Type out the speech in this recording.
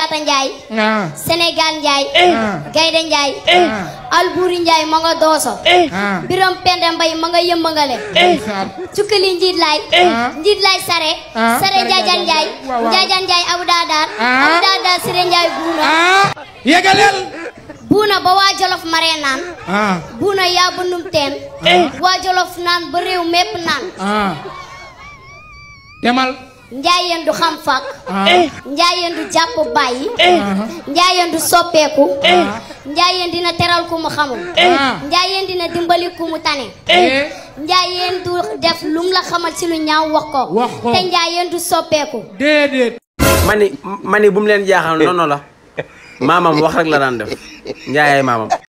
Yaata Njaay ah Sénégal Njaay ah Gaynde Njaay ah Alburi Njaay ma nga dooso ah Biram Pende Mbay ma nga yëmbangale ndeysaan cukkali njiit laay Ah. njiit laay sare Ah. sare Njaajaan Njaay Waaw, waaw. Njaajaan Njaay Abu Daadaar Ah. Abu Daadaar Sire Njaay buuna ah yegaleel buuna ba waa Jolof maree naan ah buuna yaa bundum teen waa Jolof naan ba réew mépp naan ah demal njaayeen du xam fak ah njaayeen du jàpp bàyyi ah njaayeen du soppeeku ah njaayeen dina teral ku mu xamul ah njaayeen dina dimbali ku mu tane eh njaayeen du def lum la xamal ci lu ñaaw wax ko Wax ko. te njaayeen du soppeeku déedéet mani mani bu mu leen jaaxal noonu la maamam wax rek la daan def njaayaay maamam